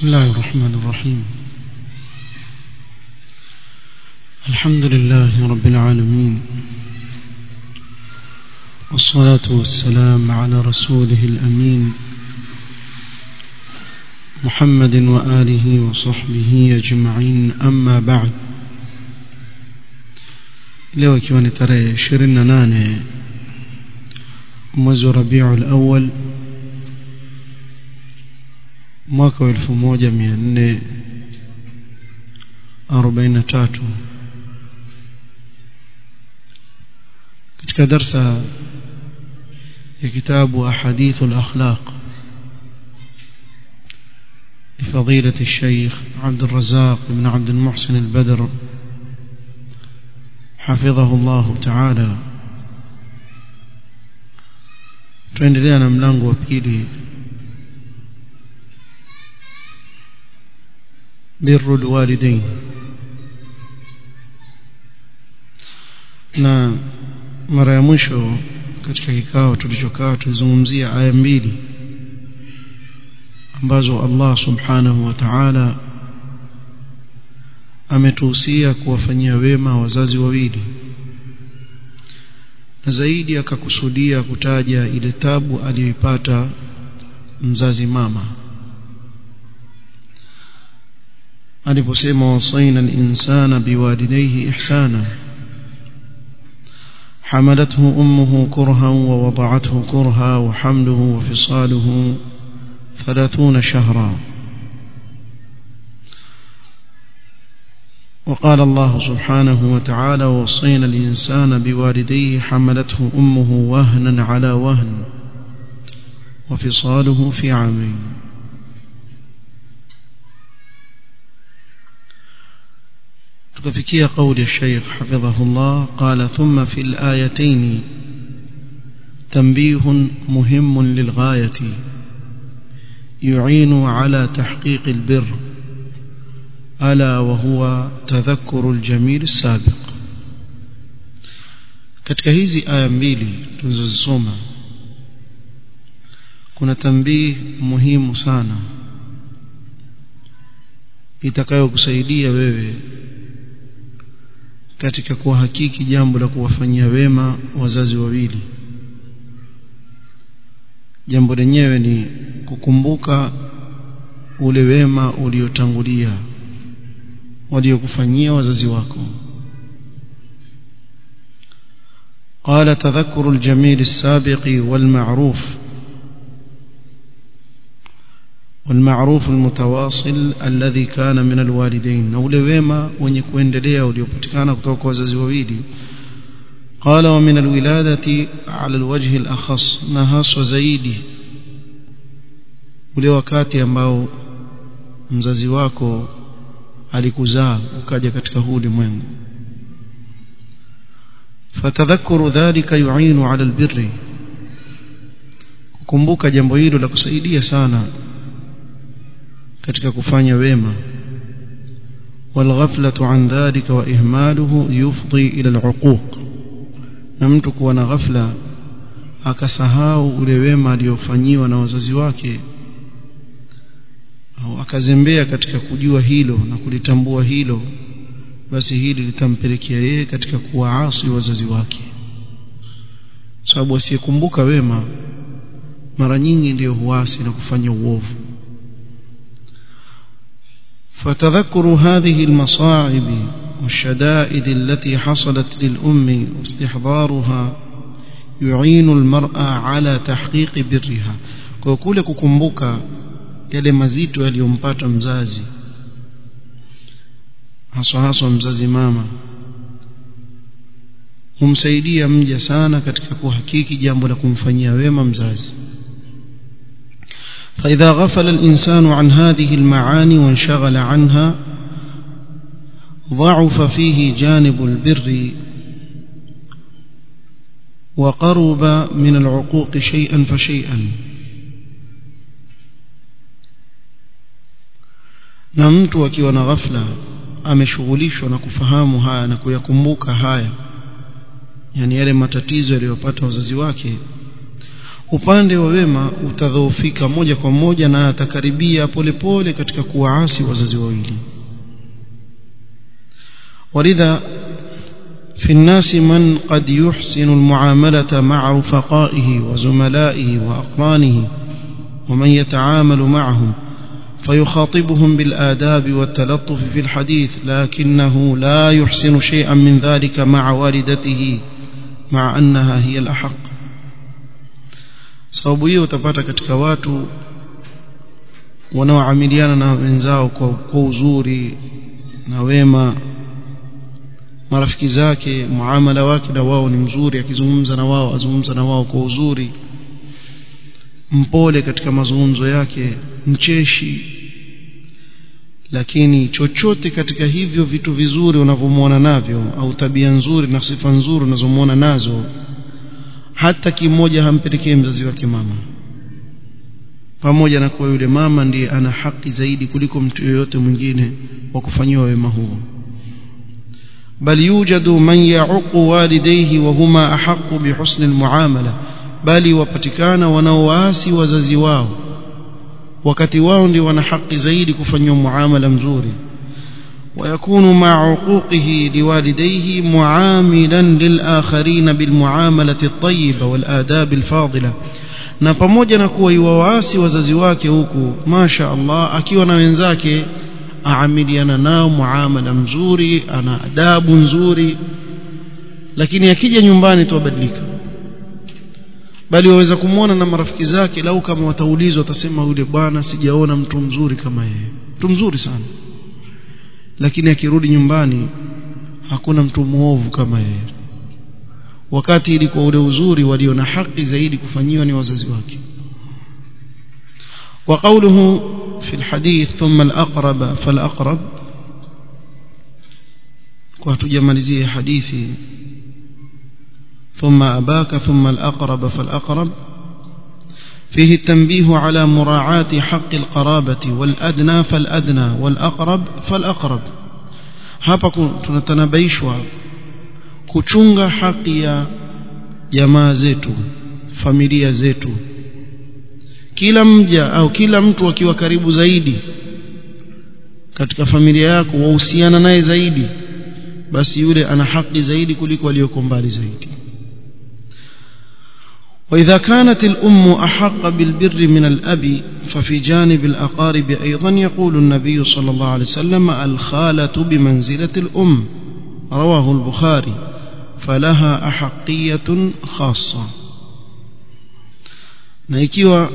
بسم الله الرحمن الرحيم الحمد لله رب العالمين والصلاة والسلام على رسوله الأمين محمد وآله وصحبه أجمعين أما بعد leo ikiwa ni tarehe 28 mwezi wa Rabiul Awwal mwaka wa 1443 katika darsa ya kitabu ahadith al-akhlaq لفضيلة الشيخ عبد الرزاق بن عبد المحسن البدر حفظه الله تعالى tuendelea na mlango wa pili birru alwalidain na mara ya mwisho katika kikao tulichokaa tulizungumzia aya mbili ambazo Allah subhanahu wa ta'ala ametuhusia kuwafanyia wema wazazi wawili na zaidi akakusudia kutaja ile tabu aliyoipata mzazi mama aliposema wasaina al-insana biwalidayhi ihsana حملته أمه كرها ووضعته كرها وحمله وفصاله ثلاثون شهرا وقال الله سبحانه وتعالى وصينا الإنسان بوالديه حملته أمه وهنا على وهن وفصاله في عامين تكفكي قول الشيخ حفظه الله قال ثم في الآيتين تنبيه مهم للغاية يعين على تحقيق البر ألا وهو تذكر الجميل السابق katika hizi aya mbili tulizozisoma kuna tambii muhimu sana itakayokusaidia wewe katika kuhakiki jambo la kuwafanyia wema wazazi wawili jambo lenyewe ni kukumbuka ule wema uliotangulia waliokufanyia wazazi wako قال تذكر الجميل السابق والمعروف والمعروف المتواصل الذي كان من الوالدين na ule wema wenye kuendelea uliopatikana kutoka kwa wazazi wawili قال ومن الولادة على الوجه الأخص na haswa zaidi ule wakati ambao mzazi wako alikuzaa ukaja katika huu ulimwengu fatadhakuru dhalika yu'inu 'ala albirri kukumbuka jambo hilo la kusaidia sana katika kufanya wema والغفلة عن ذلك وإهماله يفضي إلى العقوق na mtu kuwa na ghafla akasahau ule wema aliofanyiwa na wazazi wake au akazembea katika kujua hilo na kulitambua hilo basi hili litampelekea yeye katika kuwaasi wazazi wake sababu asiyekumbuka wema mara nyingi ndiyo huasi na kufanya uovu فتذكر هذه المصاعب والشدائد التي حصلت للأم واستحضارها يعين المرأة على تحقيق برها وكل ككمبوكا yale mazito yaliyompata mzazi haswa haswa mzazi mama humsaidia mja sana katika kuhakiki jambo la kumfanyia wema mzazi فإذا غفل الإنسان عن هذه المعاني وانشغل عنها ضعف فيه جانب البر وقرب من العقوق شيئا فشيئا na mtu akiwa na ghafla ameshughulishwa na kufahamu haya na kuyakumbuka haya yani yale matatizo yaliyopata wazazi wake upande wa wema utadhoofika moja kwa moja na atakaribia polepole katika kuwaasi wazazi wawili ولذا في الناس من قد يحسن المعاملة مع رفقائه وزملائه وأقرانه ومن يتعامل معهم فيخاطبهم بالآداب والتلطف في الحديث لكنه لا يحسن شيئا من ذلك مع والدته مع أنها هي الأحق sababu hiyo utapata katika watu wanaoamiliana na wenzao kwa, kwa uzuri na wema marafiki zake muamala wake na wao ni mzuri akizungumza na wao azungumza na wao kwa uzuri mpole katika mazungumzo yake mcheshi lakini chochote katika hivyo vitu vizuri unavyomwona navyo au tabia nzuri na sifa nzuri unazomwona nazo hata kimoja hampelekee mzazi wake mama pamoja na kuwa yule mama ndiye ana haki zaidi kuliko mtu yoyote mwingine wa kufanyiwa wema huo بل يوجد من يعق والديه وهما أحق بحسن المعاملة bali wapatikana wanaowaasi wazazi wao wakati wao ndio wana haki zaidi kufanywa muamala mzuri ويكون مع عقوقه لوالديه معاملا للآخرين بالمعاملة الطيبة والآداب الفاضلة na pamoja na kuwa iwawaasi wazazi wake huku masha Allah akiwa na wenzake aamiliana nao muamala mzuri ana adabu nzuri lakini akija nyumbani tu abadilika bali waweza kumwona na marafiki zake lau kama wataulizwa watasema yule bwana sijaona mtu mzuri kama yeye mtu mzuri sana lakini akirudi nyumbani hakuna mtu muovu kama yeye wakati ilikuwa ule uzuri walio na haki zaidi kufanyiwa ni wazazi wake وقوله في الحديث ثم الأقرب فالأقرب وتجمالزيه حديثي ثم أباك ثم الأقرب فالأقرب فيه التنبيه على مراعاة حق القرابة والأدنى فالأدنى والأقرب فالأقرب hapa tunatanabaishwa kuchunga haki ya jamaa zetu familia zetu kila mja au kila mtu akiwa karibu zaidi katika familia yako wahusiana naye zaidi basi yule ana haki zaidi kuliko aliyoko mbali zaidi وإذا كانت الأم أحق بالبر من الأب ففي جانب الأقارب أيضا يقول النبي صلى الله عليه وسلم الخالة بمنزلة الأم رواه البخاري فلها أحقية خاصة na ikiwa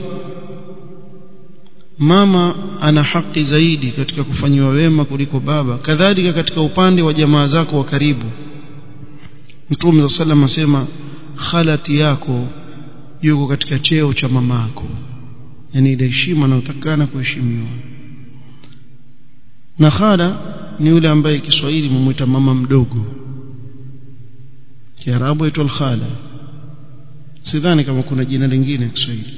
mama ana haki zaidi katika kufanyiwa wema kuliko baba kadhalika katika upande wa jamaa zako wa karibu mtume sallam asema khalati yako yuko katika cheo cha mama yako yani ile heshima inayotakana kuheshimiwa na khala ni yule ambaye Kiswahili mumuita mama mdogo Kiarabu aitwa khala sidhani kama kuna jina lingine Kiswahili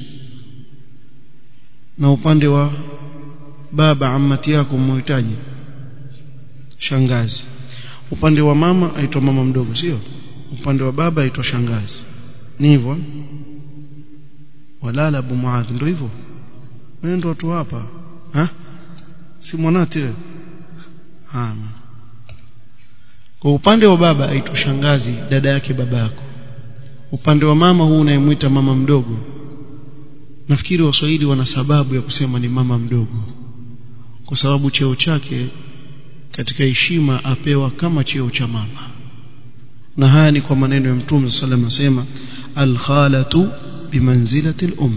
na upande wa baba amati yako muhitaji shangazi upande wa mama aitwa mama mdogo sio upande wa baba aitwa shangazi ni hivyo walala abu muadh ndio hivyo wewe ndio watu hapa ha si mwanati wewe ha kwa upande wa baba aitwa shangazi dada yake baba yako upande wa mama huu unayemwita mama mdogo nafikiri waswahili wana sababu ya kusema ni mama mdogo kwa sababu cheo chake katika heshima apewa kama cheo cha mama na haya ni kwa maneno ya mtume sallallahu alayhi wasallam al-khalatu bimanzilati al-um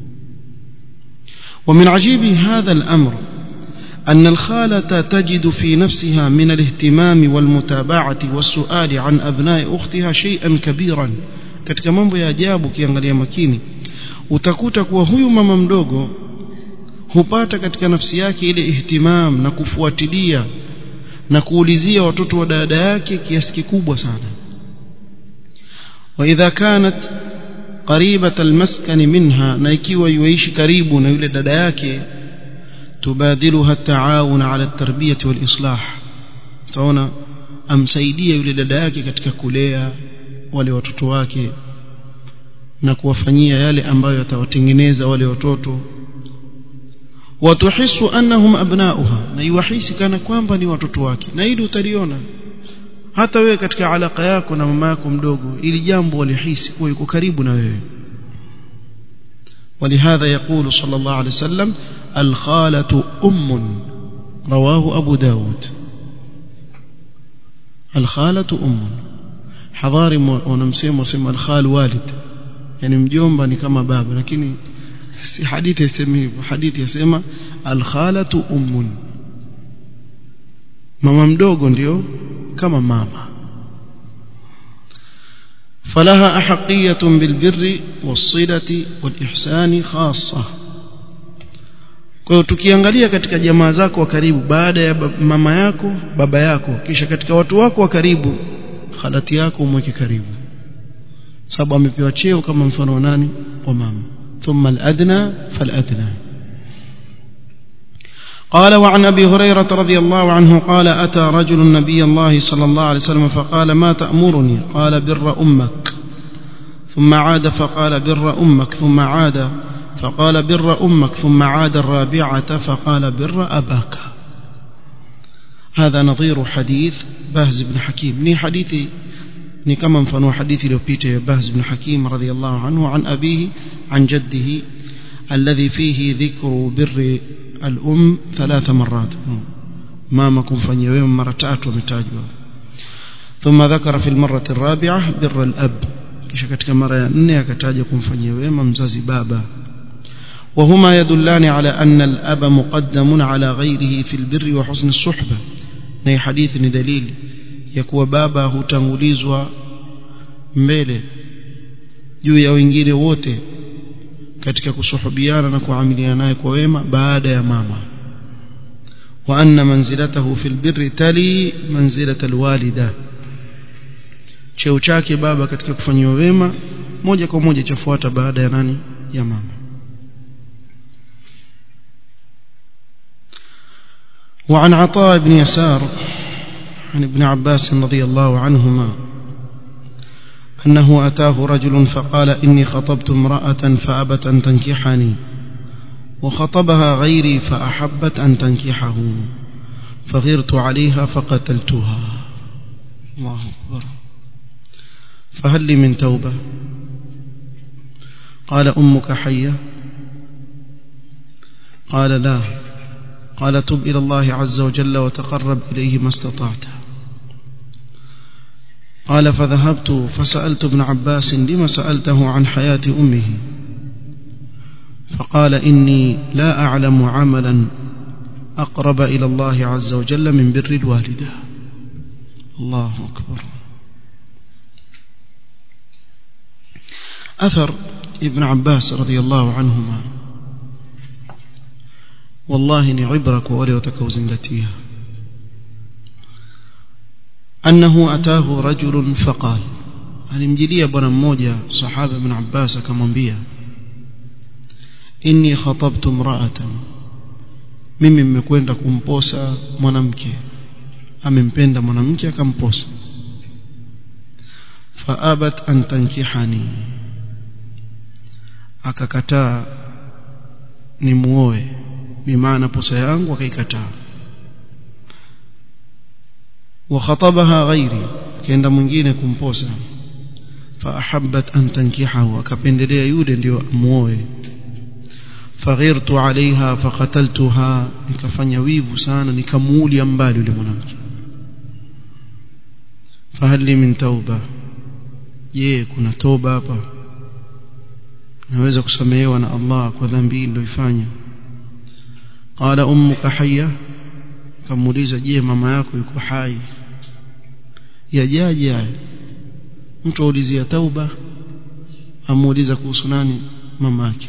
ومن عجيب هذا الأمر أن الخالة تجد في نفسها من الاهتمام والمتابعة والسؤال عن أبناء أختها شيئا كبيرا katika mambo ya ajabu ukiangalia makini utakuta kuwa huyu mama mdogo hupata katika nafsi yake ile ihtimam na kufuatilia na kuulizia watoto wa dada yake kiasi kikubwa sana واذا كانت قريبة المسكن منها na ikiwa yuishi karibu na yule dada yake tubadiluha taawun ala tarbiyati wal islah taona amsaidia yule dada yake katika kulea wale watoto wake na kuwafanyia yale ambayo yatawatengeneza wale watoto watuhisu annahum abnauha na iwahisi kana kwamba ni watoto wake na hili utaliona hata wewe katika alaka yako na mama yako mdogo ili jambo walihisi kuwa yuko karibu na wewe ولهذا يقول صلى الله عليه وسلم الخالة أم رواه أبو داود الخالة أم حضاري ونمسيم وسمى الخال والد يعني مجomba ni kama baba lakini si hadithi yasema hivyo hadithi yasema alkhalatu ummun mama mdogo ndio kama mama فلها أحقية بالبر والصلة والإحسان خاصة kwa hiyo tukiangalia katika jamaa zako wa karibu baada ya mama yako baba yako kisha katika watu wako wa karibu khalati yako umweke karibu sababu amepewa cheo kama mfano wa nani wa mama thumma al-adna fal-adna قال وعن أبي هريرة رضي الله عنه قال أتى رجل النبي الله صلى الله عليه وسلم فقال ما تأمرني قال بر أمك ثم عاد فقال بر أمك ثم عاد فقال بر أمك ثم عاد الرابعة فقال بر أباك هذا نظير حديث بهز بن حكيم ني حديثي ni kama mfano wa hadithi iliyopita ya Bahz ibn Hakim radhiyallahu anhu an abihi an jaddihi alladhi fihi dhikru birri al-um thalatha marrat mama kumfanyia wema mara tatu ametajwa thumma dhakara fi al-marrati ar-rabi'ah birra al-ab kisha katika mara ya nne akataja kumfanyia wema mzazi baba وهما يدلان على أن الأب مقدم على غيره في البر وحسن الصحبة نهي حديث دليل ya kuwa baba hutangulizwa mbele juu ya wengine wote katika kusuhubiana na kuamiliana naye kwa wema baada ya mama wa anna manzilatahu fil birri tali manzilata alwalida cheo chake baba katika kufanyiwa wema moja kwa moja chafuata baada ya nani ya mama وعن عطاء بن يسار عن ابن عباس رضي الله عنهما أنه أتاه رجل فقال إني خطبت امرأة فأبت أن تنكحني وخطبها غيري فأحبت أن تنكحه فغرت عليها فقتلتها الله أكبر فهل لي من توبة قال أمك حية قال لا قال تب إلى الله عز وجل وتقرب إليه ما استطعت قال فذهبت فسألت ابن عباس لما سألته عن حياة أمه فقال إني لا أعلم عملا أقرب إلى الله عز وجل من بر الوالدة الله أكبر أثر ابن عباس رضي الله عنهما والله ni ibra kwa wale watakaozingatia annahu atahu rajulun faqal alimjilia bwana mmoja sahaba ibn Abbas akamwambia inni khatabtu imra'atan mimi nimekwenda kumposa mwanamke amempenda mwanamke akamposa faabat an tankihani akakataa nimuoe bimaana posa yangu akaikataa وخطبها غيري كenda mwingine kumposa فاحبت ان تنكحه akapendelea yule ndio amuoe faghirtu alaiha faqataltuha nikafanya wivu sana nikamuulia mbali yule mwanamke fahal li min tauba je kuna toba hapa naweza kusamehewa na Allah kwa dhambi niliyoifanya qala ummuka hayya kamuuliza je mama yako yuko hai yajaje haya mtu aulizia tauba amuuliza kuhusu nani mama yake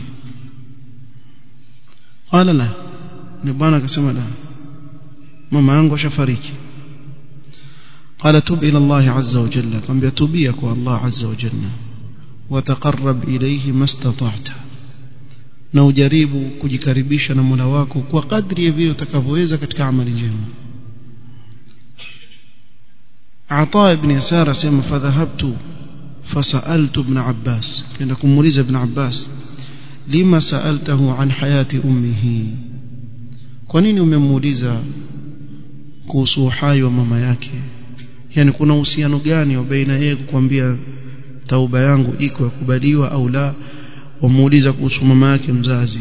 qala la ni bwana akasema la mama yangu ashafariki قال تب إلى الله عز وجل قم بيتوبيك الله عز وجل وتقرب إليه ما استطعت na ujaribu kujikaribisha na Mola wako kwa kadri ya vile utakavyoweza katika amali njema Ata ibn Yasar asema fadhahabtu فسألت ابن عباس كان كموليز ابن عباس لما سألته عن حياة أمه kwanini umemuuliza kuhusu uhai wa mama yake yani kuna uhusiano gani wa baina yeye kukwambia tauba yangu iko yakubaliwa au la wamuuliza kuhusu mama yake mzazi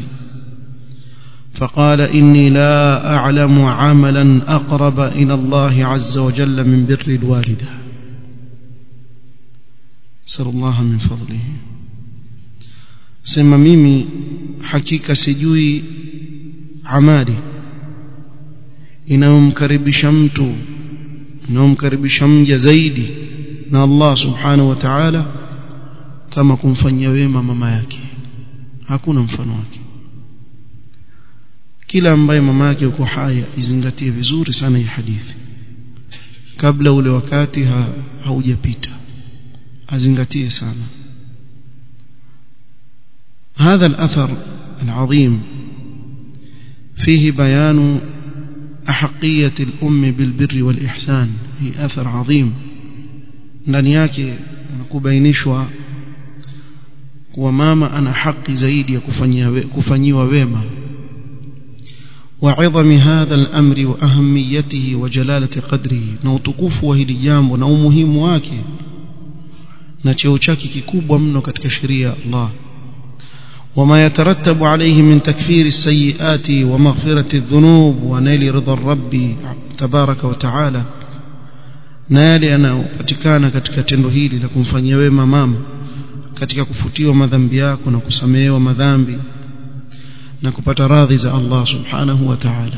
فقال إني لا أعلم عملا أقرب إلى الله عز وجل من بر الوالدة سر الله من فضله سما ميمي حقيقة سجوي عمالي inayomkaribisha mtu inayomkaribisha mja zaidi na Allah subhanahu wa ta'ala kama kumfanyia wema mama yake hakuna mfano wake kila ambaye mama yake yuko hai izingatie vizuri sana hii hadithi kabla ule wakati ha, haujapita azingatie sana هذا الأثر العظيم فيه بيان أحقية الأم بالبر والإحسان هي أثر عظيم ndani yake kubainishwa kuwa mama ana haki zaidi ya kufanyiwa wema وعظم هذا الأمر وأهميته وجلالة قدره نوتكوف وهili jambo na umuhimu wake na cheo chake kikubwa mno katika sheria ya Allah وما يترتب عليه من تكفير السيئات ومغفرة الذنوب ونيل رضا الرب تبارك وتعالى na yale yanayopatikana katika tendo hili la kumfanyia wema mama katika kufutiwa madhambi yako na kusamehewa madhambi na kupata radhi za Allah subhanahu wa ta'ala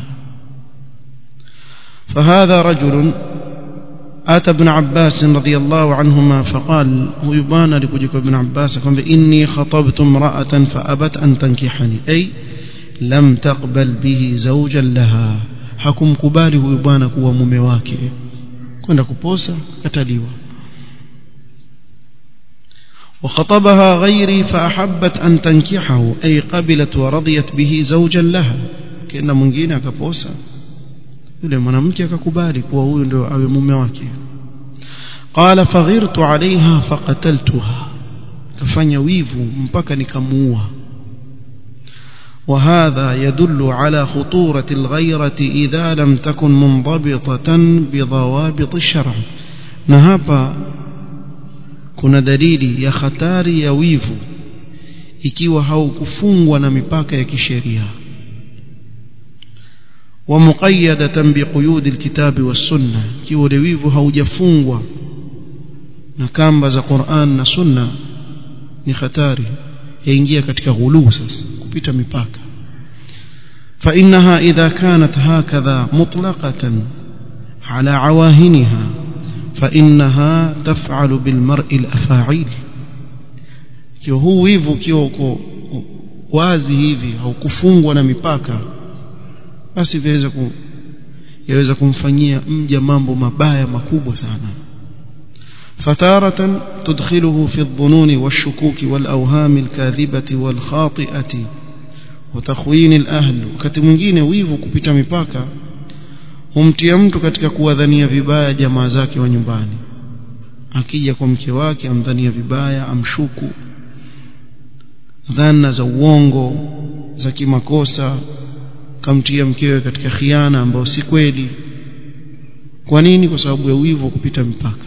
فهذا رجل أتى ابن عباس رضي الله عنهما فقال هو يبان لكجك ابن عباس قال إني خطبت امرأة فأبت أن تنكحني أي لم تقبل به زوجا لها حكم كبالي هو يبان كوا ممواكي kwenda kuposa kataliwa وخطبها غيري فأحبت أن تنكحه أي قبلت ورضيت به زوجا لها كأن mwingine akaposa yule mwanamke akakubali kuwa huyu ndio awe mume wake قال فغرت عليها فقتلتها kafanya wivu mpaka nikamuua وهذا يدل على خطورة الغيرة إذا لم تكن منضبطة بضوابط الشرع نهابا kuna dalili ya hatari ya wivu ikiwa haukufungwa na mipaka ya kisheria ومقيدة بقيود الكتاب والسنة ikiwa ule wivu haujafungwa na kamba za Qur'an na Sunna ni hatari yaingia katika ghuluu sasa kupita mipaka فإنها إذا كانت هكذا مطلقة على عواهنها فإنها تفعل بالمرء الأفاعيل kiwa huu wivu ukiwa uko wazi hivi haukufungwa na mipaka basi vyaweza ku, yaweza kumfanyia mja mambo mabaya makubwa sana فتارة تدخله في الظنون والشكوك والأوهام الكاذبة والخاطئة وتخوين الأهل wakati mwingine wivu kupita mipaka humtia mtu katika kuwadhania vibaya jamaa zake wa nyumbani akija kwa mke wake amdhania vibaya amshuku dhana za uongo za kimakosa kamtia mkewe katika khiana ambayo si kweli kwa nini kwa sababu ya wivu kupita mipaka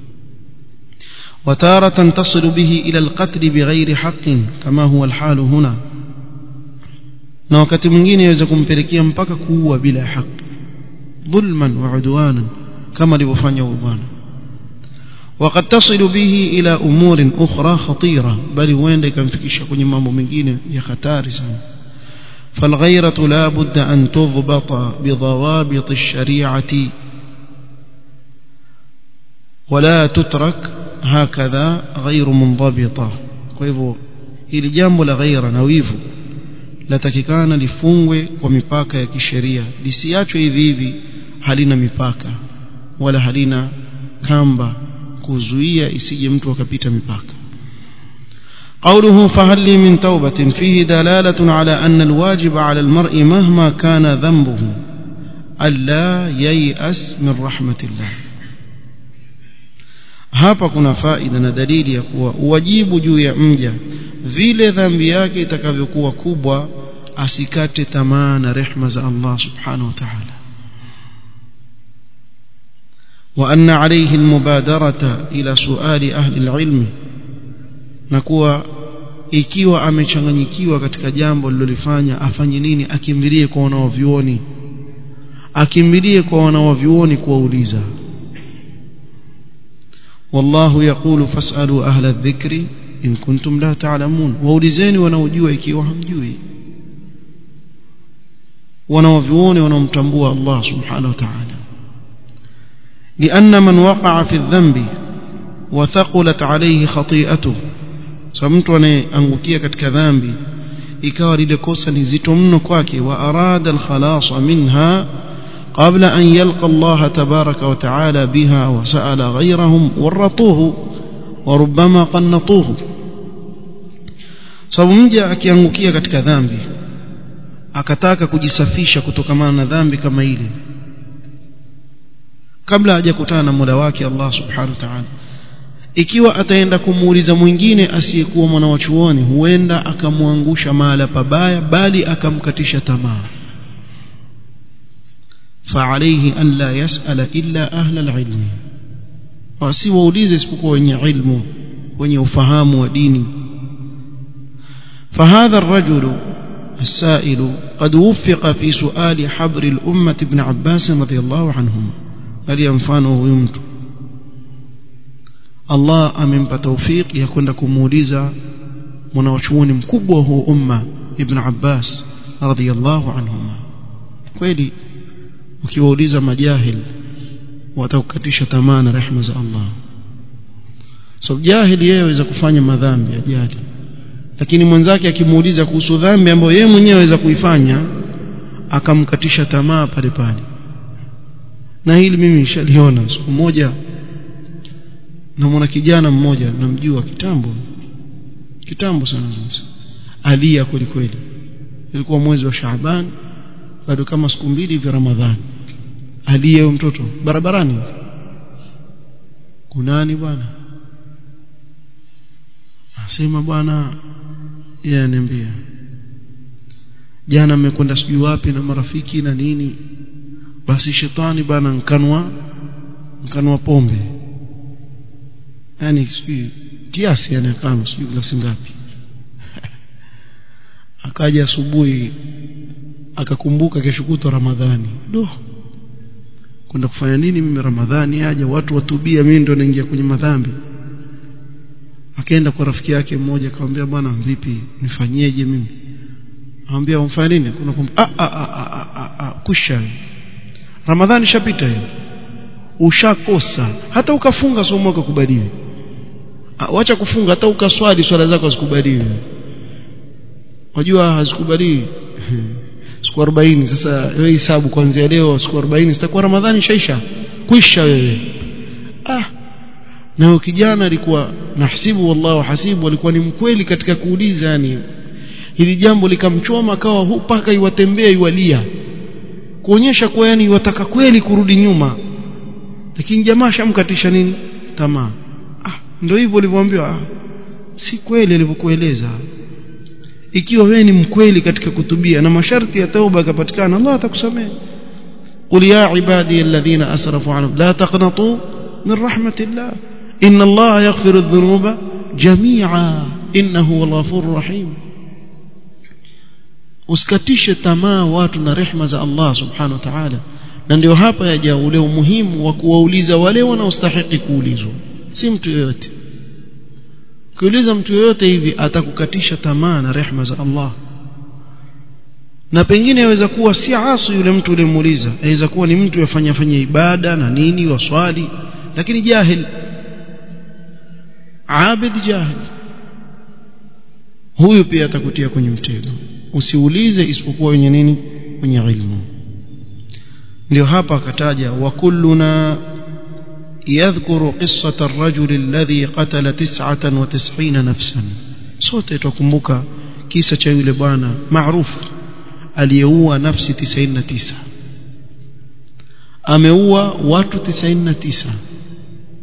وتارة تصل به إلى القتل بغير حق كما هو الحال هنا na wakati mwingine yaweza kumpelekea mpaka kuua bila haki dhulman wa udwanan kama alivyofanya huyu bwana وقد تصل به إلى أمور أخرى خطيرة بل وين يكمfikisha kwenye mambo mengine ya hatari sana فالغيرة لا بد أن تضبط بضوابط الشريعة ولا تترك هكذا غير منضبطة kwa hivyo hili jambo la ghaira na wivu latakikana lifungwe kwa mipaka ya kisheria lisiachwe hivi hivi halina mipaka wala halina kamba kuzuia isije mtu akapita mipaka قوله فهل لي من توبة فيه دلالة على أن الواجب على المرء مهما كان ذنبه ألا ييأس من رحمة الله hapa kuna faida na dalili ya kuwa uwajibu juu ya mja vile dhambi yake itakavyokuwa kubwa asikate tamaa na rehma za Allah subhanahu wa ta'ala وأن عليه المبادرة إلى سؤال أهل العلم نكوى ikiwa amechanganyikiwa katika jambo lilolifanya afanye nini akimbilie kwa wanaovyuoni akimbilie kwa wanaovyuoni kuwauliza wallahu yaqulu fasalu ahla dhikri in kuntum la ta'lamun waulizeni wanaojua ikiwa hamjui wanaovyuoni wanaomtambua Allah subhanahu wa ta'ala لأن من وقع في الذنب وثقلت عليه خطيئته فمtu anayeangukia katika dhambi ikawa lile kosa ni zito mno kwake wa arada alkhalas minha قبل أن يلقى الله تبارك وتعالى بها وسأل غيرهم ورطوه وربما قنطوه sababu mja akiangukia katika dhambi akataka kujisafisha kutokamana na dhambi kama ile kabla hajakutana na Mola wake Allah Subhanahu wa Ta'ala ikiwa ataenda kumuuliza mwingine asiyekuwa mwana wa chuoni huenda akamwangusha mahala pabaya bali akamkatisha tamaa فعليه أن لا يسأل إلا أهل العلم wasiwaulize isipokuwa wenye ilmu wenye ufahamu wa dini فهذا الرجل السائل قد وفق في سؤال حبر الأمة ابن عباس رضي الله عنهما قال mfano huyu mtu Allah amempa tawfik ya kwenda kumuuliza mwanachuoni mkubwa huu umma ibn Abbas radhiyallahu anhuma kweli ukiwauliza majahil watakukatisha tamaa na rehema za Allah so jahili yeye aweza kufanya madhambi ajali lakini mwenzake akimuuliza kuhusu dhambi ambayo yeye mwenyewe aweza kuifanya akamkatisha tamaa pale pale na hili mimi nishaliona siku moja namwona kijana mmoja namjua kitambo kitambo sana alia kweli kweli ilikuwa mwezi wa Shaaban bado kama siku mbili vya Ramadhani aliye mtoto barabarani kunani bwana asema bwana yeye ananiambia jana amekwenda sijui wapi na marafiki na nini basi shetani bana nkanwa nkanwa pombe yani sijui kiasi yani kama sijui glasi ngapi akaja asubuhi akakumbuka kesho kutwa Ramadhani do kwenda kufanya nini mimi Ramadhani aje watu watubia mimi ndo naingia kwenye madhambi akaenda kwa rafiki yake mmoja akamwambia bwana vipi nifanyeje mimi anambia umfanye nini kuna kum... ah, ah, ah, ah, ah, ah, kusha Ramadhani shapita hiyo ushakosa hata ukafunga somo ukakubaliwe wacha kufunga hata ukaswali swala zako zikubaliwe wajua hazikubaliwi siku 40 sasa wewe hesabu kuanzia leo siku 40 zitakuwa ramadhani shaisha kwisha wewe ah na kijana alikuwa nahsibu wallahu hasibu alikuwa ni mkweli katika kuuliza yani hili jambo likamchoma akawa mpaka iwatembea iwalia kuonyesha kuwa yani wataka kweli kurudi nyuma lakini jamaa shamkatisha nini tamaa ah ndio hivyo ulivyoambiwa ah, si kweli alivyokueleza ikiwa wewe ni mkweli katika kutubia na masharti ya tauba yakapatikana Allah atakusamehe قل يا عبادي الذين أسرفوا عنهم لا تقنطوا من رحمة الله إن الله يغفر الذنوب جميعا إنه هو الغفور الرحيم usikatishe tamaa watu na rehma za Allah subhanahu wa ta'ala na ndio hapa yaja ule umuhimu wa kuwauliza wale wanaostahili kuulizwa si mtu yoyote kuuliza mtu yoyote hivi atakukatisha tamaa na rehma za Allah na pengine yaweza kuwa si asu yule mtu uliyemuuliza aweza kuwa ni mtu yafanya fanya ibada na nini waswali lakini jahil abid jahil huyu pia atakutia kwenye mtego usiulize isipokuwa wenye nini wenye ilmu ndio hapa akataja wa kulluna يذكر قصة الرجل الذي قتل تسعة وتسعين نفسا sote twakumbuka kisa cha yule bwana maarufu aliyeua nafsi 99 ameua watu 99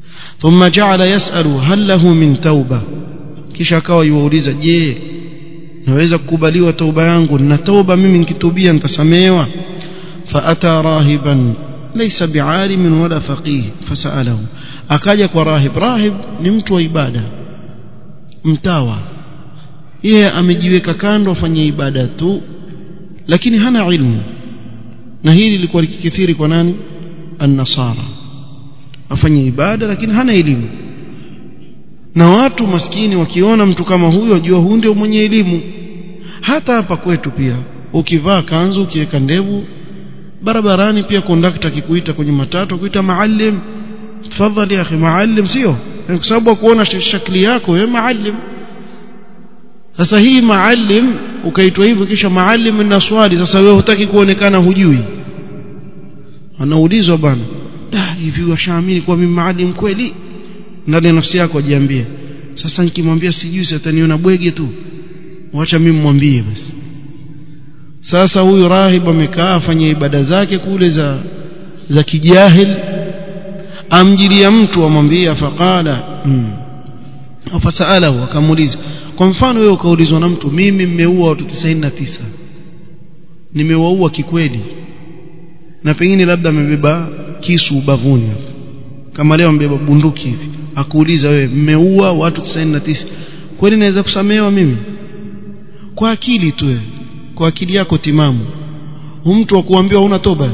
thumma ja'ala yas'alu hal lahu min tauba kisha akawa yuwauliza je naweza kukubaliwa tauba yangu na tauba mimi nikitubia nitasamehewa فأتى راهبا ليس بعالم ولا فقيه فسأله akaja kwa rahib rahib ni mtu wa ibada mtawa yeye amejiweka kando afanye ibada tu lakini hana ilmu na hili lilikuwa likikithiri kwa nani an-nasara afanye ibada lakini hana elimu na watu maskini wakiona mtu kama huyo wajua huyu ndio mwenye elimu hata hapa kwetu pia ukivaa kanzu ukiweka ndevu barabarani pia kondakta akikuita kwenye matatu kuita maalim tafadhali akhi maalim sio kwa sababu kuona shakli yako wewe maalim sasa hii maalim ukaitwa hivyo kisha maalim na swali sasa wewe hutaki kuonekana hujui anaulizwa bwana da hivi washaamini kwa mimi maalim kweli ndani ya nafsi yako ajiambie sasa nikimwambia sijui sataniona bwege tu wacha mimi mwambie basi sasa huyu rahib amekaa afanye ibada zake kule za za kijahil amjilia mtu amwambia faqala mm. fasalahu akamuuliza kwa mfano wewe ukaulizwa na mtu mimi mmeua watu 99 nimewaua kikweli na pengine labda amebeba kisu ubavuni kama leo amebeba bunduki hivi akuuliza wewe mmeua watu 99 kweli naweza kusamehewa mimi kwa akili tu wewe kwa akili yako timamu mtu akuambiwa una toba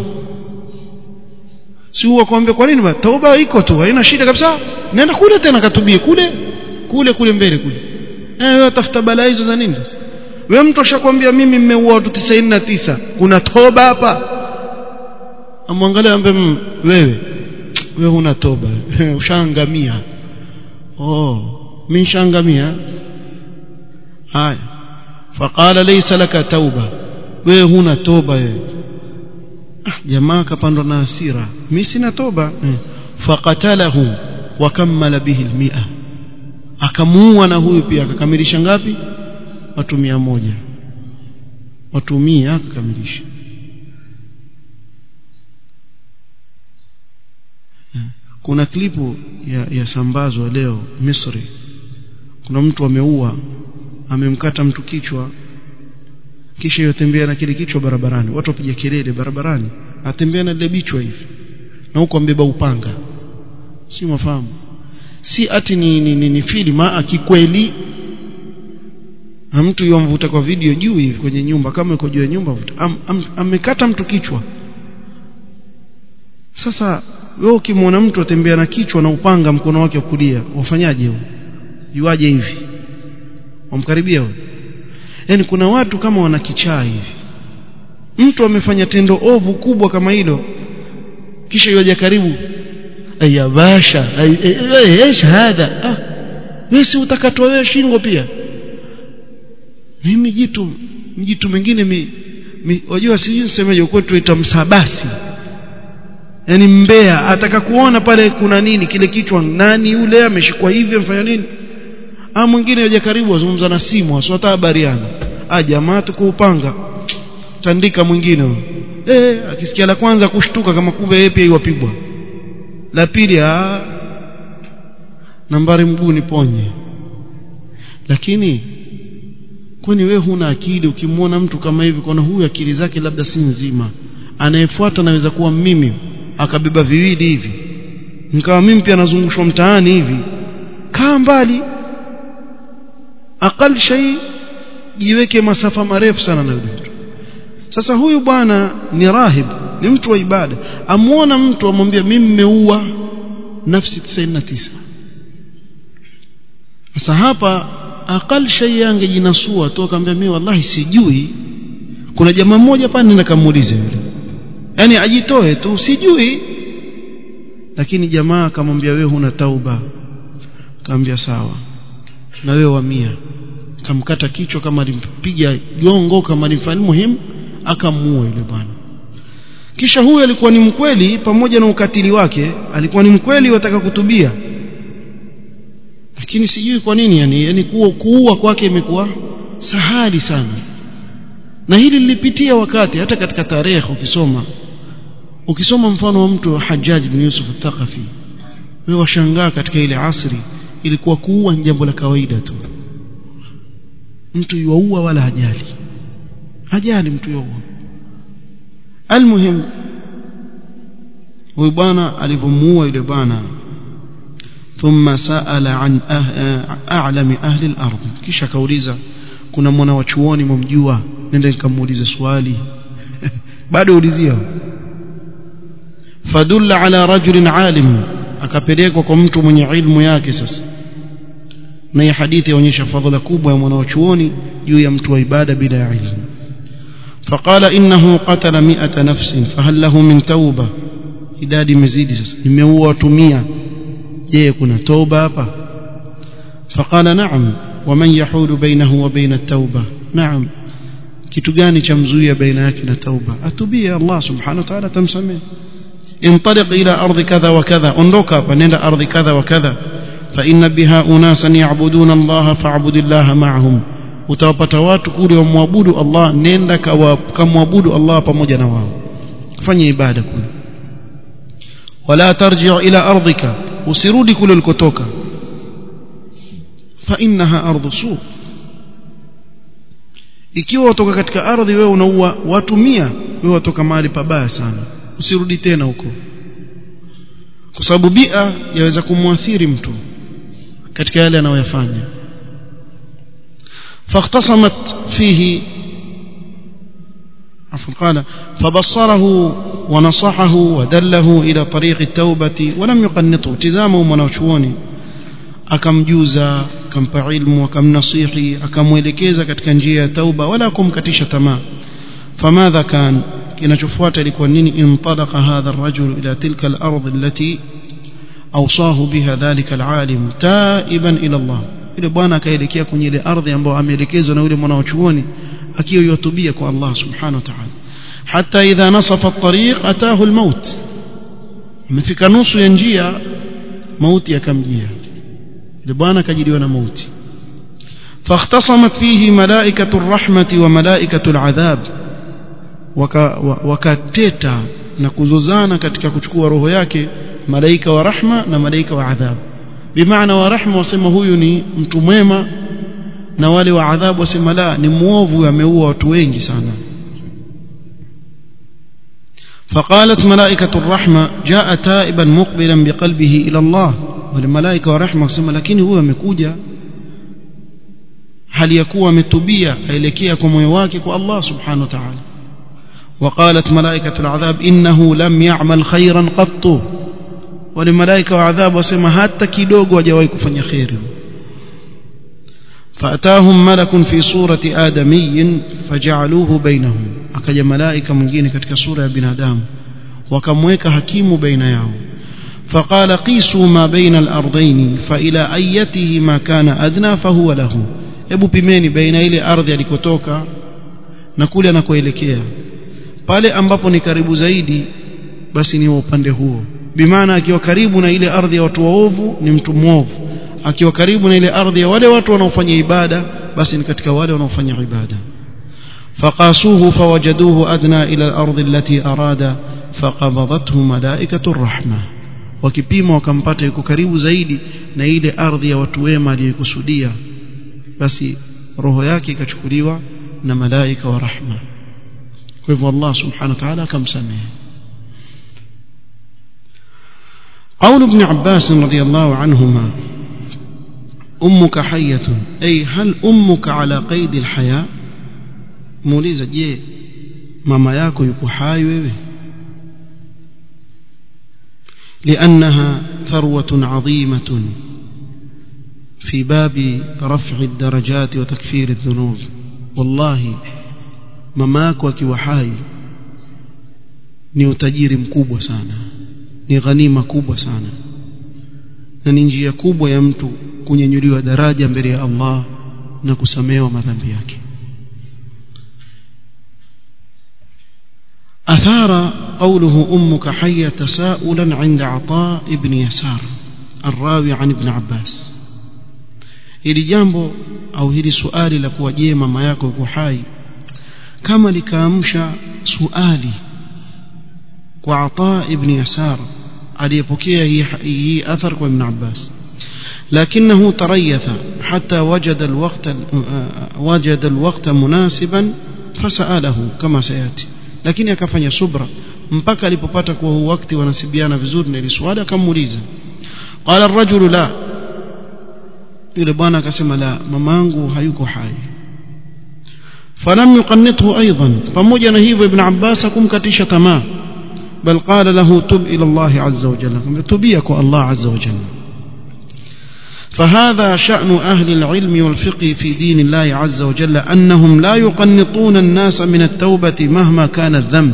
si huwa kuambia kwa nini toba iko tu haina shida kabisa nenda kule tena katubie kule kule kule mbele kule eh wewe tafuta balaa hizo za nini sasa wewe mtu ashakwambia mimi mmeua watu 99 kuna toba hapa amwangalia ambe wewe wewe huna toba ushaangamia oh mimi shaangamia haya faqala laysa laka tauba wewe huna toba wewe ah jamaa kapandwa na hasira mimi sina toba eh. faqatalahu wa kammala bihi almi'a akamuua na huyu pia akakamilisha ngapi watu mia moja watu mia akakamilisha kuna klipu ya, ya sambazwa leo Misri kuna mtu ameua amemkata mtu kichwa kisha yotembea na kile kichwa barabarani watu wapiga kelele barabarani atembea na ile bichwa hivi na huko ambeba upanga si mafahamu si ati ni, ni, ni, ni filma akikweli na mtu yomvuta kwa video juu hivi kwenye nyumba kama yuko juu ya nyumba am, am, amekata mtu kichwa sasa wewe ukimwona mtu atembea na kichwa na upanga mkono wake wa kulia wafanyaje huyo yuaje hivi wamkaribia huyo yani kuna watu kama wana kichaa hivi mtu amefanya tendo ovu kubwa kama hilo kisha yoja karibu aya basha ay shahada ah wewe si utakatwa wewe shingo pia mimi jitu mjitu mengine mi, mi wajua sijui nisemeje kwetu tuita msabasi yani mbea ataka kuona pale kuna nini kile kichwa nani yule ameshikwa hivi amfanya nini ah mwingine aje karibu azungumza na simu aswata habariana ah jamaa tukuupanga tandika mwingine eh akisikia la kwanza kushtuka kama kumbe yeye pia iwapigwa la pili ah nambari mguu ni ponye lakini kwani wewe huna akili ukimwona mtu kama hivi kuna huyu akili zake labda si nzima anayefuata naweza kuwa mimi akabeba viwili hivi nikawa mimi pia nazungushwa mtaani hivi kaa mbali akal shay jiweke masafa marefu sana na yule mtu sasa huyu bwana ni rahib ni mtu wa ibada amuona mtu amwambia mimi nimeua nafsi 99 sasa hapa akal shay angejinasua tu akamwambia mimi wallahi sijui kuna jamaa mmoja pale nenda kamuulize yule yani ajitoe tu sijui lakini jamaa akamwambia wewe huna tauba akamwambia sawa na wewe wamia kamkata kichwa kama alimpiga gongo kama alimfanya muhimu akamuua yule bwana kisha huyu alikuwa ni mkweli pamoja na ukatili wake alikuwa ni mkweli wataka kutubia lakini sijui kwa nini yani, yani kuua kwake imekuwa sahali sana na hili lilipitia wakati hata katika tarehe ukisoma ukisoma mfano wa mtu Hajjaj bin Yusuf al-Thaqafi wewe washangaa katika ile asri ilikuwa kuua ni jambo la kawaida tu mtu yuaua wala hajali hajali mtu yuaua almuhim huyu bwana alivyomuua yule bwana ثم سأل عن أعلم أهل الأرض kisha kauliza kuna mwana wa chuoni mumjua nenda nikamuulize swali bado ulizia fadulla ala rajulin alim akapelekwa kwa mtu mwenye ilmu yake sasa na hii hadithi yaonyesha fadhila kubwa ya mwana wa chuoni juu ya mtu wa ibada bila ya ilmu فقال إنه قتل مئة نفس فهل له من توبة idadi imezidi sasa nimeua watu 100 je kuna toba hapa فقال نعم ومن يحول بينه وبين التوبة نعم kitu gani cha mzuia baina yake na tauba atubia Allah subhanahu wa ta'ala tamsamehe انطلق الى ارض كذا وكذا ondoka hapa nenda ardhi kadha wa kadha fa inna biha unasan ya'buduna Allah fa'bud Allah ma'ahum utawapata watu kule wamwabudu Allah nenda kamwabudu Allah pamoja na wao fanya ibada kule wala tarji' ila ardhika usirudi kule ulikotoka fa innaha ardhu su ikiwa utoka katika ardhi wewe unaua watu mia wewe watoka mahali pabaya sana usirudi tena huko kwa sababu bia yaweza kumwathiri mtu katika yale anayoyafanya فاختصمت فيه عفوا قال فبصره ونصحه ودله إلى طريق التوبة ولم يقنطه تزامه منوشوني akamjuza akampa ilmu akamnasihi akamwelekeza katika njia ya tauba wala kumkatisha tamaa famadha kan kinachofuata ilikuwa nini intalaqa hadha ar-rajul ila tilka al-ardh allati awsahu biha dhalika al-alim taiban ila Allah yule bwana akaelekea kwenye ile ardhi ambayo ameelekezwa na yule mwanachuoni akiwa yatubia kwa Allah subhanahu wa ta'ala hatta idha nasafa at-tariq ataahu al-maut amefika nusu ya njia mauti yakamjia yule bwana akajiliwa na mauti فاختصمت فيه ملائكة الرحمة وملائكة العذاب wakateta na kuzozana katika kuchukua roho yake malaika wa rahma na malaika wa adhab bimaana wa rahma wasema huyu ni mtu mwema na wale wa adhabu wasema la ni muovu ameua watu wengi sana فقالت ملائكة الرحمة جاء تائبا مقبلا بقلبه إلى الله والملائكة ورحمة wasema lakini huyu amekuja hali ya kuwa ametubia aelekea kwa moyo wake kwa Allah subhanahu wa ta'ala وقالت ملائكة العذاب إنه لم يعمل خيرا قط ولملائكة وعذاب وسمى حتى كيدوغ وجواي كفن خير فأتاهم ملك في صورة آدمي فجعلوه بينهم أكج ملائكة من كتك صورة بن آدم وكمويك حكيم بين يوم فقال قيسوا ما بين الأرضين فإلى أيته ما كان أدنى فهو له ebu pimeni baina ile ardhi alikotoka na kule anakoelekea pale ambapo ni karibu zaidi basi ni wa upande huo bimaana akiwa karibu na ile ardhi ya watu waovu ni mtu mwovu akiwa karibu na ile ardhi ya wale watu wanaofanya ibada basi ni katika wale wanaofanya ibada فقاسوه فوجدوه أدنى إلى الأرض التي أراد فقبضته ملائكة الرحمة wakipima wakampata yuko karibu zaidi na ile ardhi ya watu wema aliyokusudia basi roho yake ikachukuliwa na malaika wa rahma kwa hivyo Allah subhanahu wa ta'ala akamsamehe قول ابن عباس رضي الله عنهما أمك حية أي هل أمك على قيد الحياة muuliza je mama yako yuko hai wewe لأنها ثروة عظيمة في باب رفع الدرجات وتكفير الذنوب والله mamako akiwa hai ni utajiri mkubwa sana ni ghanima kubwa sana na ni njia kubwa ya mtu kunyanyuliwa daraja mbele ya Allah na kusamehewa madhambi yake أثار قوله أمك حية تساؤلا عند عطاء بن يسار الراوي عن ابن عباس hili jambo au hili suali la kuwa je mama yako yuko hai kama likaamsha suali kwa Ata ibn Yasar aliyepokea hii hii athar kwa ibn Abbas لكنه تريث حتى وجد الوقت وجد الوقت مناسبا فسأله كما سيأتي lakini akafanya subra mpaka alipopata kuwa huu wakati wanasibiana vizuri na ile swali akamuuliza qala ar-rajulu la yule bwana akasema la mamangu hayuko hai falam yuqannithu aidan pamoja na hivyo ibn abbas akumkatisha tamaa bal qala lahu tub ila allah azza wa jalla tubia kwa allah azza wa jalla فهذا شأن أهل العلم والفقه في دين الله عز وجل أنهم لا يقنطون الناس من التوبة مهما كان الذنب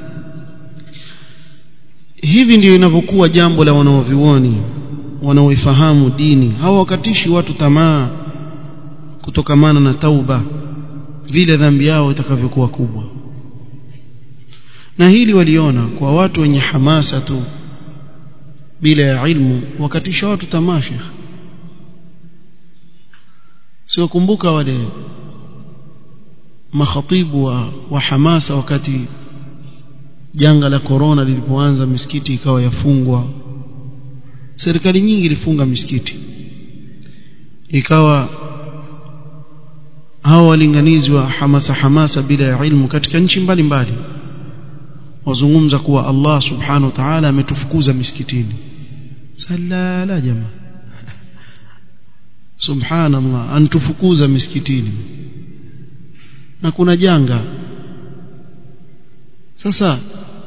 hivi ndio inavyokuwa jambo la wanaovioni wanaoifahamu dini hawakatishi watu tamaa kutokamana na tauba vile dhambi yao itakavyokuwa kubwa na hili waliona kwa watu wenye hamasa tu bila ya ilmu wakatisha watu tamaa shekh siwakumbuka wale makhatibu wa, wa hamasa wakati janga la korona lilipoanza misikiti ikawa yafungwa serikali nyingi ilifunga misikiti ikawa hao walinganizi wa hamasa hamasa bila ya ilmu katika nchi mbalimbali wazungumza kuwa Allah subhanahu wa ta'ala ametufukuza misikitini sala la jamaa subhanallah antufukuza misikitini na kuna janga sasa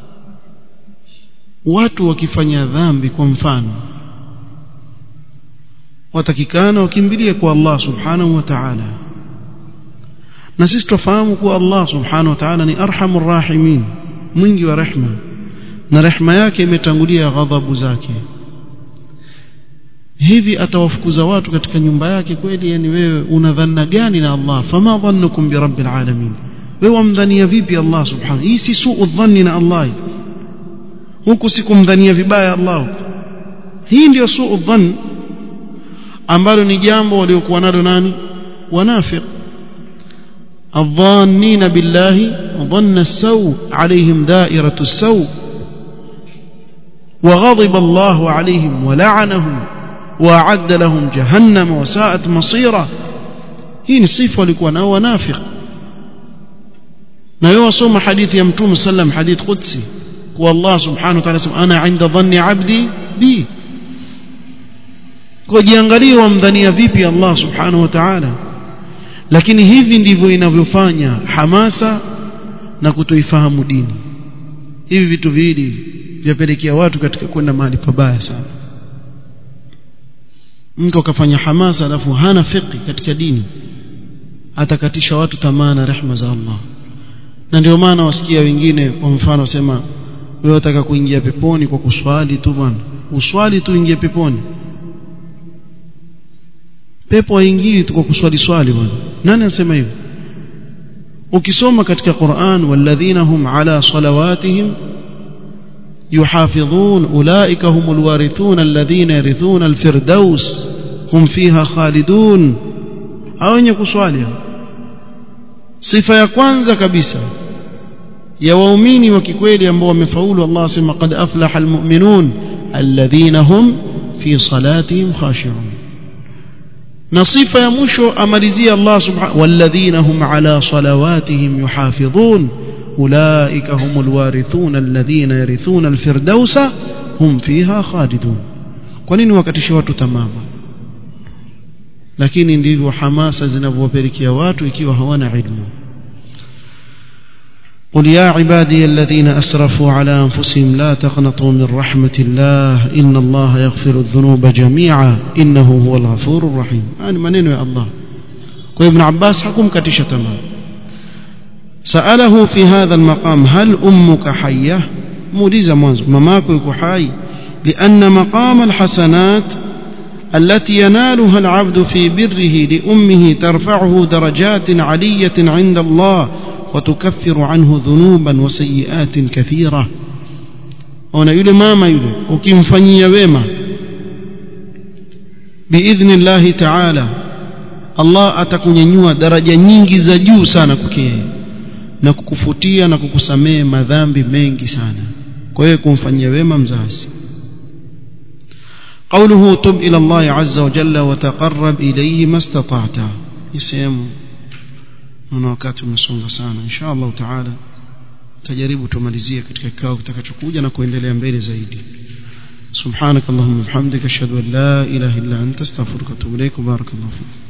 watu wakifanya dhambi kwa mfano watakikana wakimbilie kwa Allah subhanahu wa ta'ala na sisi tufahamu kuwa Allah subhanahu wa ta'ala ni arhamur rahimin mwingi wa rehma na rehma yake imetangulia ghadhabu zake hivi atawafukuza watu katika nyumba yake kweli yani wewe una dhanna gani na Allah fama dhannukum bi rabbil alamin wewe wamdhania vipi Allah subhanahu hii si suu dhanni na Allah huku sikumdhania vibaya Allah hii ndio suu dhann ambalo ni jambo waliokuwa nalo nani wanafiq الظانين بالله ظن السوء عليهم دائرة السوء وغضب الله عليهم ولعنهم وأعد لهم جهنم وساءت مصيرا hii ni sifa walikuwa nao wanafiq na yeye wasoma hadithi ya mtume sallam hadith qudsi kwa Allah subhanahu wa ta'ala sema ana inda dhanni abdi bi kwa jiangalie wamdhania vipi Allah subhanahu wa ta'ala lakini hivi ndivyo inavyofanya hamasa na kutoifahamu dini hivi vitu viwili vyapelekea watu katika kwenda mahali pabaya sana mtu akafanya hamasa alafu hana fiqh katika dini atakatisha watu tamaa na rehma za Allah na ndio maana wasikia wengine kwa mfano wasema wewe unataka kuingia peponi kwa kuswali tu bwana uswali tu ingie peponi pepo haingii tu kwa kuswali swali bwana nani anasema hivyo ukisoma katika Qur'an walladhina hum ala salawatihim يحافظون أولئك هم الوارثون الذين يرثون الفردوس هم فيها خالدون أو wenye kuswali sifa ya kwanza kabisa ya waumini wa kikweli ambao wamefaulu Allah asema qad aflaha almu'minun alladhina hum fi salatihim khashi'un na sifa ya mwisho amalizia Allah subhanahu walladhina hum ala salawatihim yuhafidhun أولئك هم الوارثون الذين يرثون الفردوس هم فيها خالدون kwa nini wakatisha watu tamama lakini ndivyo hamasa zinavyowapelekea watu ikiwa hawana ilmu قل يا عبادي الذين أسرفوا على أنفسهم لا تقنطوا من رحمة الله إن الله يغفر الذنوب جميعا إنه هو الغفور الرحيم يعني منين يا الله وابن عباس حكم كتشة تمام سأله في هذا المقام هل أمك حية موليزة منذ مماك يكو حي لأن مقام الحسنات التي ينالها العبد في بره لأمه ترفعه درجات علية عند الله وتكفر عنه ذنوبا وسيئات كثيرة ona yule mama yule ukimfanyia wema biidhni llahi taala allah atakunyanyua daraja nyingi za juu sana kwake yeye na kukufutia na kukusamehe madhambi mengi sana kwa hiyo kumfanyia wema mzazi قوله تب إلى الله عز وجل وتقرب إليه ما استطعت يسيم na wakati umesonga sana insha Allah taala tajaribu tumalizie katika kikao kitakachokuja na kuendelea mbele zaidi سبحانك اللهم وبحمدك اشهد ان لا اله الا انت استغفرك واتوب اليك وبارك الله فيك